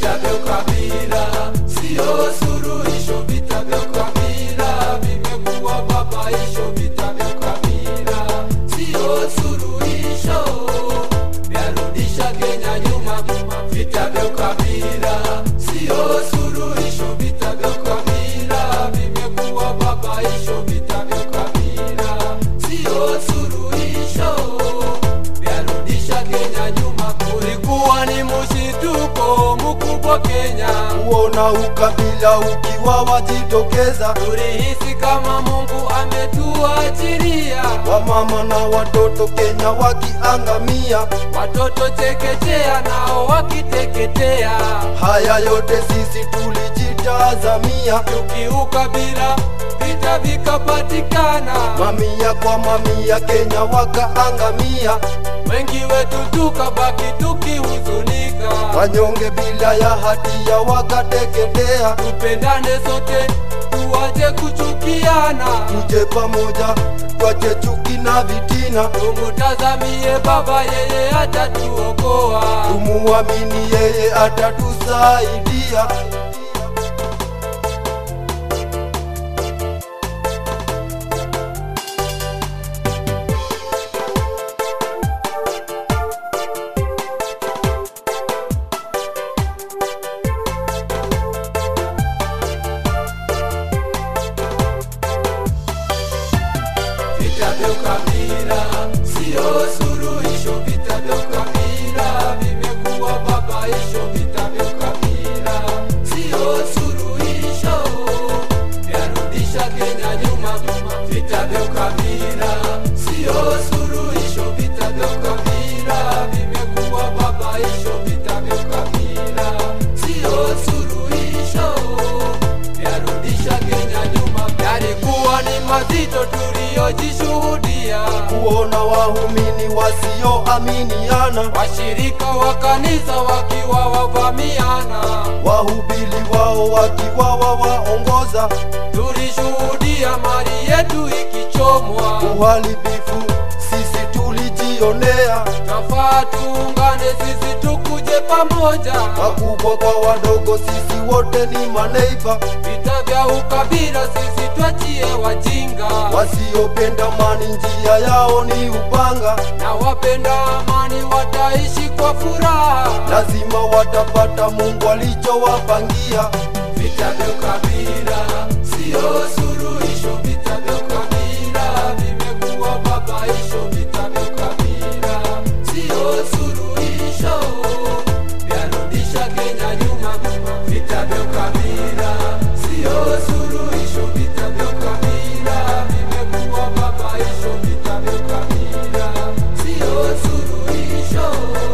vita vya ukabila sio suluhisho. Vita vya ukabila vimekuwa babaisho. Vita vya ukabila sio suluhisho, vyarudisha Kenya nyuma. Vita vya ukabila sio suluhisho. Vita vya ukabila vimekuwa babaisho. Vita vya ukabila sio suluhisho, vyarudisha Kenya nyuma. Kulikuwa ni mshituko mkubwa Kenya, kuona ukabila ukiwa wajitokeza, tulihisi kama Mungu ametuachilia wamama na watoto Kenya wakiangamia. watoto chekechea nao wakiteketea, Haya yote sisi tulijitazamia, tukiukabila vita vikapatikana, mamia kwa mamia Kenya wakaangamia, wengi wetu tukabaki tukihuzunika. wanyonge bila ya hatia wakateketea. Tupendane sote, tuache kuchukiana, Tuje pamoja, twache chuki na vitina, tumutazamie Baba, yeye atatuokoa. tumuamini yeye atatusaidia. Vita vya ukabila sio suluhisho. Vita vya ukabila vimekuwa babaisho. Vita vya ukabila sio suluhisho, vyarudisha Kenya nyuma. Vita vya ukabila sio suluhisho. Vita vya ukabila vimekuwa babaisho. Vita vya ukabila sio suluhisho, vyarudisha Kenya nyuma. Yalikuwa ni mazito tuliyojishuhudia, Kuona waumini wasioaminiana, washirika wa kanisa wakiwa wavamiana, wahubiri wao wakiwa wawaongoza, tulishuhudia mali yetu ikichomwa. uharibifu sisi tulijionea, Nafaa tuungane sisi tukuje pamoja, wakubwa kwa wadogo, sisi wote ni maneiba, vita vya ukabila sisi twachie wajinga, wasiopenda amani njia yao ni upanga, na wapenda amani wataishi kwa furaha. lazima watapata Mungu alichowapangia. Vita vya ukabila sio suluhisho. Vita vya ukabila vimekuwa babaisho. Vita vya ukabila sio suluhisho, vyarudisha Kenya nyuma. Vita vya ukabila sio suluhisho. Vita vya ukabila vimekuwa babaisho. Vita vya ukabila sio suluhisho,